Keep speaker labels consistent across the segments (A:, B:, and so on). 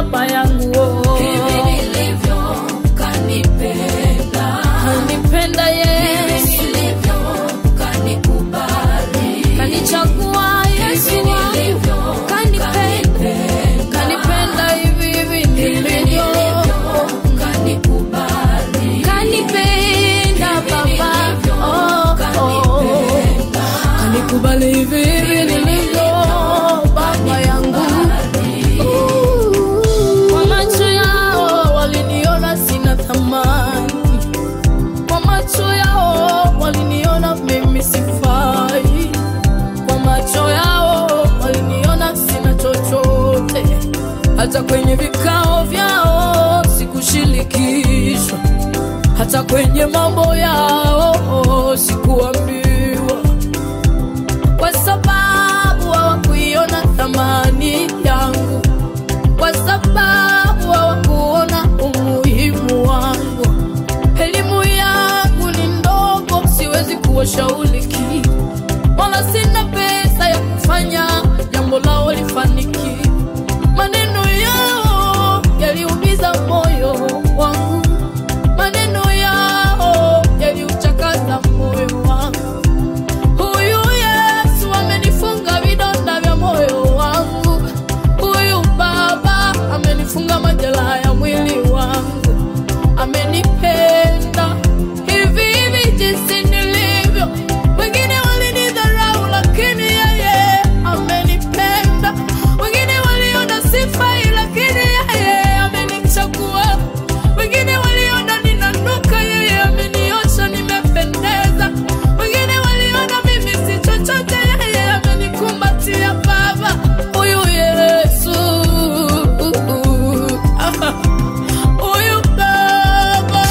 A: baba yangu oh.
B: hivi nilivyo kanipenda
A: kanipenda Yesu
B: hivi nilivyo kanikubali
A: kanichagua Yesu
B: hivi
A: wangu
B: nilivyo
A: kanipenda kanipenda hivi hivi nilivyo
B: kanikubali
A: kanipenda baba oh, oh. kanikubali hivi hivi nilivyo baba yangu kwa macho yao waliniona sina thamani kwa macho yao waliniona mimi sifai kwa macho yao waliniona sina chochote hata kwenye vikao vyao sikushirikishwa hata kwenye mambo yao sikuambiwa kwa sababu hawakuiona thamani yangu kwa sababu hawakuona umuhimu wangu elimu yangu ni ndogo siwezi kuwashauri kitu wala sina pesa ya kufanya jambo lao lifaniki maneno yao yaliumiza moyo wangu maneno yao yaliuchakaza moyo wangu huyu yesu amenifunga vidonda vya moyo wangu huyu baba amenifunga majeraha ya mwili wangu amenipenda hivi hivi jinsi nilivyo wengine walinidharau lakini yeye amenipenda wengine waliona sifai lakini yeye amenichagua wengine waliona ninanuka yeye ameniosha nimependeza wengine waliona mimi si chochote yeye amenikumbatia baba huyu yesu huyu baba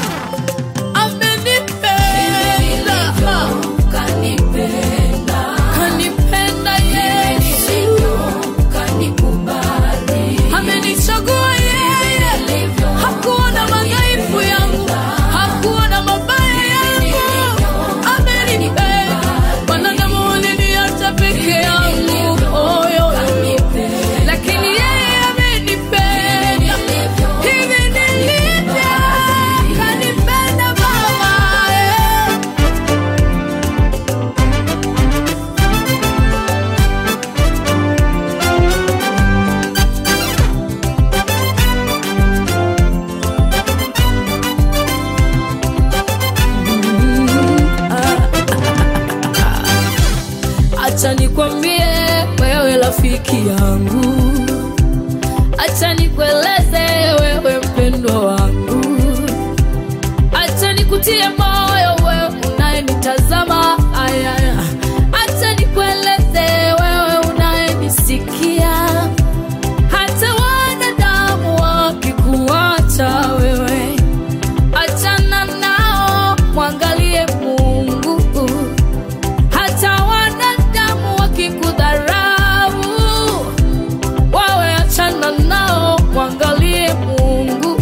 A: amenipenda
B: kanipenda
A: kanipenda yesu
B: kanikubali
A: amenichagua yeye hakuona madhaifu yangu hakuona mabaya yangu amenipenda wanadamu waliniacha peke yangu oyo lakini yeye amenipenda hivi nilivyo kanipenda baba eh. acha nikwambie wewe rafiki yangu acha nikueleze wewe mpendwa wangu acha nikutie moyo wewe unayenitazama ayaya acha nikueleze wewe unayenisikia hata wanadamu wakikuacha wewe achana nao mwangalie mungu hata wanadamu wakikudharau wawe achana nao mwangalie mungu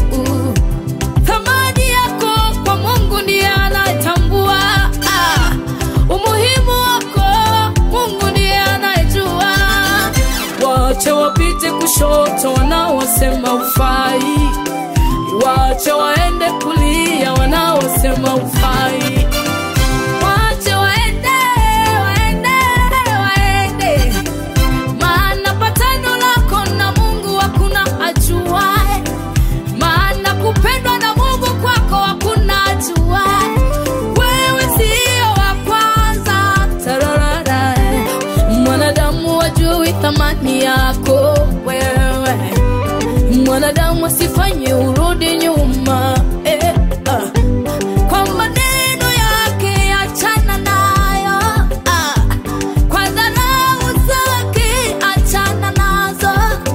A: thamani yako kwa mungu ndiye anayetambua ah, umuhimu wako mungu ndiye anayejua wache wapite kushoto wanaosema ufai wache waende kulia wanaosema ufai wache waende waende waende maana patano lako na mungu hakuna ajuae maana kupendwa na mungu kwako hakuna ajuae wewe sio wa kwanza tararara mwanadamu wajui thamani yako wewe mwanadamu asifanye urudi nyuma eh, ah. kwa maneno yake achana nayo ah. kwa dharau zake achana nazo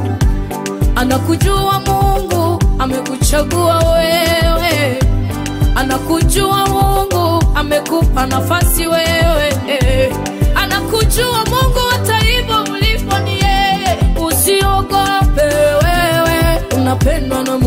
A: anakujua mungu amekuchagua wewe anakujua mungu amekupa nafasi wewe anakujua mungu hata hivyo ulipo ni yeye usiogope wewe unapendwa na